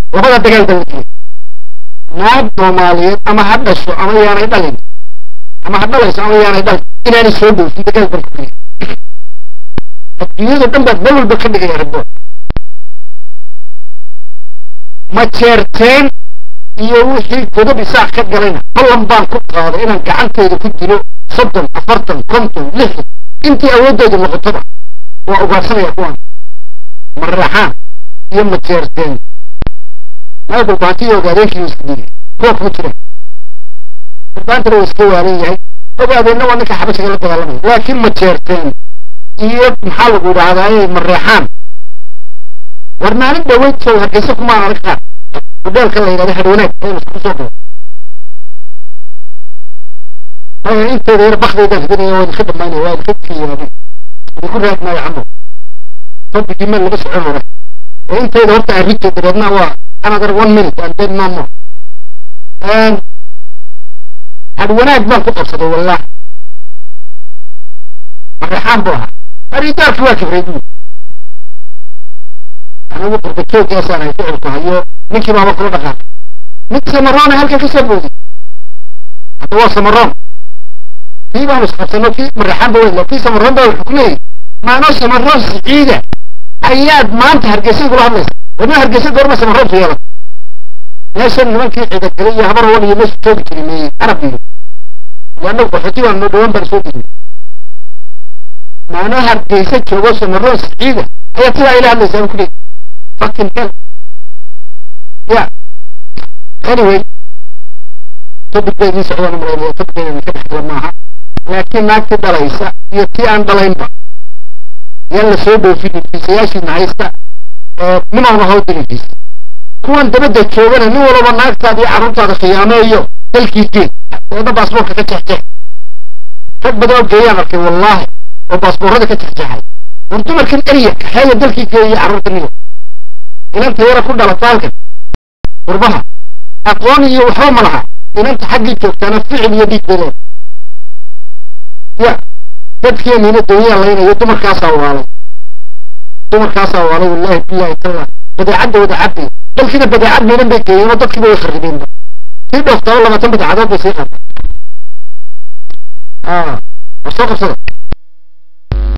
labada dagaal baa la gelay naag soomaaliyeed ama ha dhasho ama yaanay dhalin ama ha dhalayso ama yaanay dhalin inaanay soo dhoofin dagaal baan ku gelay adduunyada dhan baad meel walba ka dhigaya rabo ma jeerteen iyo wixii godob isaaq ka galayna ballan baan ku qaaday inaan gacanteyda ku dilo soddon afartan konton lixdan intii awooddeedu noqotoba waa ugaarsanaya kuwan maraxaan iyo ma jeerteen meel dhulbaantiyo ogaadeenkii iska dili kuwa kuma jiraan dhulbaantana waa iska waalan yahay ogaadeenna waa ninka xabashiga la dagaalamaya laakiin ma jeerteen iyo maxaa lagu idhaahdaa mareexaan war maalin dhaweyd sow hargeysa kumaan arag qaar hudheelka la yidhahda hadwanaag ee lasku soo galo aya inteeda yar bakdeydaan hidinaya waa idinka dhamaynaya waa idinka kiyaabay idinku raadmaayo camo tobigii meel laga socon hore ee inteeda horta arrintay dabeedna waa another one minute and then no more hadwanaag baan ku qabsaday wallahi mareexaan buu ahaa aridaarki waa kibray buu anigu qurbatoogaasaan hay ficilku hayo ninkii baaba kula dhaqaaqay mid samaroona halkan ka soo booday hadda waa samaroon kii baanu isqabsano kii mareexaan ba weyla kii samaroon baa wuxuu ku leeyahy maanoo samaroon siciida ayaad maanta hargeysa kula hadlaysa wadna hargeysa goorma samaroontu yeelan meeshan nimankii ciidagalay iyo habar wan iyo meesha joogi jiray meeyey arab iyo annagu qaxooti baan noo dhawaan baan soo degin maanoo hargeysa joogo samaroon siciida ayaa sidaa ila hadlaysaa ku leeyahy fucking hell yeah anyway topic bay idin socdaan umaleynaya topickeeda idinka dhexgala maaha laakiin naagtii dhalaysa iyo tii aan dhalaynba yaan la soo dhoofinin fiisayaashiina haysta nimawna hoo dilinkiisa kuwan dabadda joogana nin walaba naagtaada iyo carruurtaada khiyaameeyo dalkii geed eedna baasboorka ka jeexjeex rag badan oo geeyaan arkay wallaahi oo baasboorrada ka jeexjeexay war dumarkan erya kaxeeya dalkii geeya carruurta niyo inanta yara ku dhalata halkan qurbaha aqoon iyo waxba ma laha inanta xaggii joogtaana ficil iyo dhiig bay leedahay ya dadkeeniina dawyaa laynayo dumarkaasaa waalay dumarkaasaa waalay wallaahi billahi taala badeecadda wada cabay dalkiina badeecad miidan bay geeyeen oo dadkiiba way kharribeenba kii dhooftaba labaatan badeecadood bay sii qaatay war soo qabsada